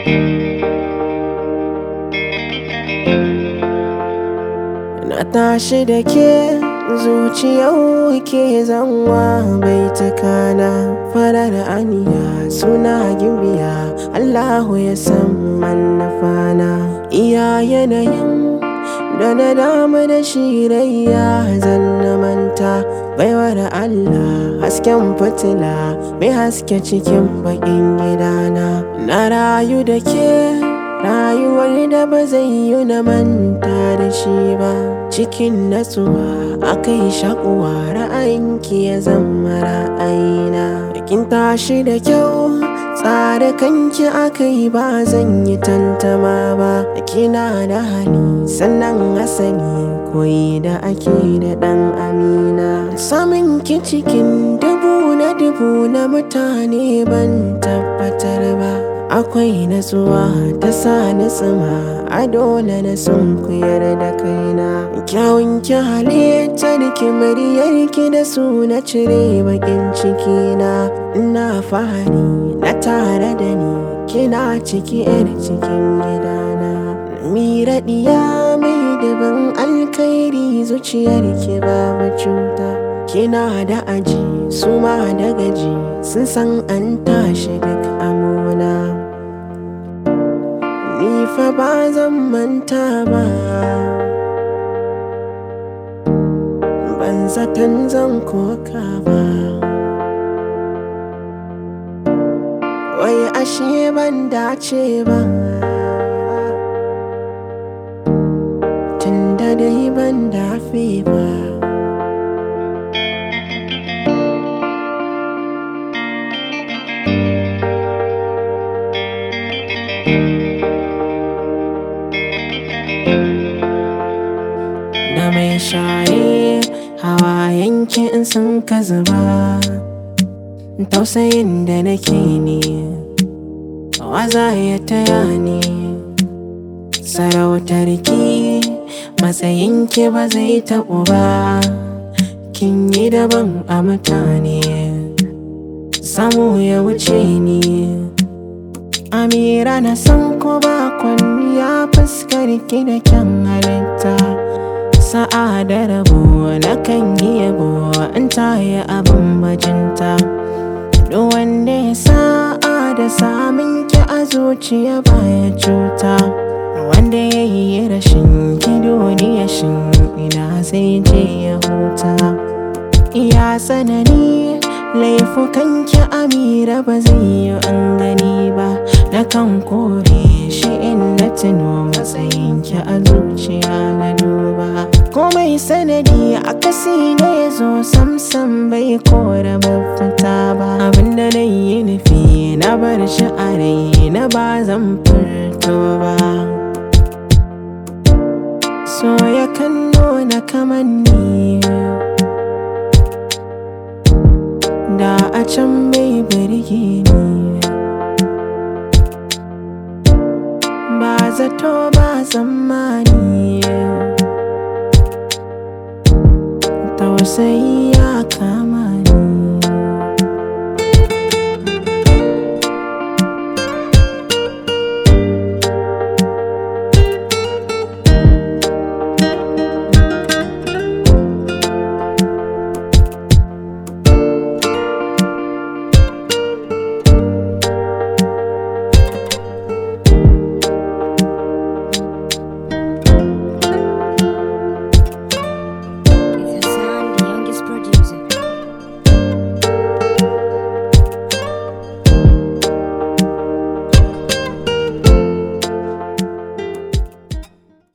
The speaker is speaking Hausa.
Na tashi da ke zuciyau ke zanwa bai takana farar aniya suna gimbiya Allahu ya san manufana iya yanayin da na damu da shirayya zan na manta baiwar Allah hasken fitila mai haske cikin bakin gidana na rayu da ke rayuwar da ba zai yi na manta da shi ba cikin natsuwa akai shakuwa ra'ayinki ya zama ra'ayina kin tashi da kyau tsare kanki akai ba zan yi tantama ba kina da hali sannan asali koyi da ake da dan amina samun ki cikin dubu na dubu na mutane ban tabbatar ba akwai natsuwa ta sa ni tsima a dole na sun kuyar da kaina kyawun ki halittar ki muryar ki da su na cire bakin ciki na ina fahari na tare da ni kina ciki yar cikin gidana mira diya mai daban alkhairi zuciyar ki babu cuta kina da aji su ma da gaji sun san an tashi duk amona ni fa ba zan manta ba ban zaton zan koka ba wai ashe ban dace ba tunda dai ban dafe ba da mai share hawayenki in sun ka zuba tausayin da nake ne waza ya taya ni sarautarki matsayinki ba zai taɓu ba kin yi daban a mutane samu ya wuce ni amira na san ko ba kwalliya fuskar ki da kyan halitta sa'a da rabo na kan yi yabo in ta yi abin bajinta duk wanda ya sa'a da samun ki a zuciya baya cuta wanda ya yi rashin ki duniya shin ina zai je ya huta iya tsanani laifukan ki amira ba zai yi an gani ba na kan kore shi in na tuno matsayin ki a zuciya na duba komai sanadi a kasi ne ya zo samsam bai kora mafita ba abinda na yi nufi na bar shi a rai na ba zan furto ba so ya kan nuna kamanni da a can bai birge ni ba zato ba tsammani tausayi